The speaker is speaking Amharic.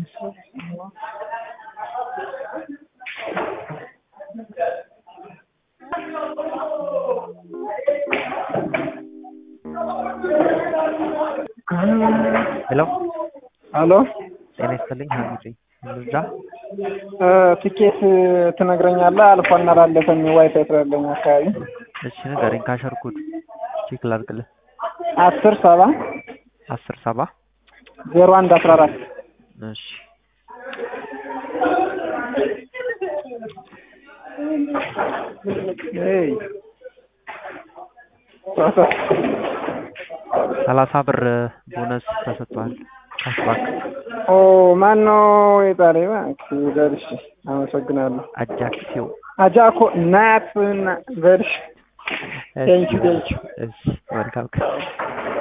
ሄሎ አሎ ጤና ይስጥልኝ ሀሚድ ልርዳ? ቲኬት ትነግረኛለህ? አልፏና አላለፈም ዋይፋይ ስላለኝ አካባቢ እሺ ንገረኝ። ካሸር ኮድ ቼክ ላድርግልህ። አስር ሰባ አስር ሰባ ዜሮ አንድ አስራ አራት እሺ ኤይ ሰላሳ ብር ቦነስ ተሰጥቷል። ካሽባክ ኦ ማን ነው የጣለ? እባክህ በልሽ። አመሰግናለሁ። አጃክሲዮ አጃኮ ናት በልሽ። ቴንኪው ቴንኪው እሺ መልካም ቀን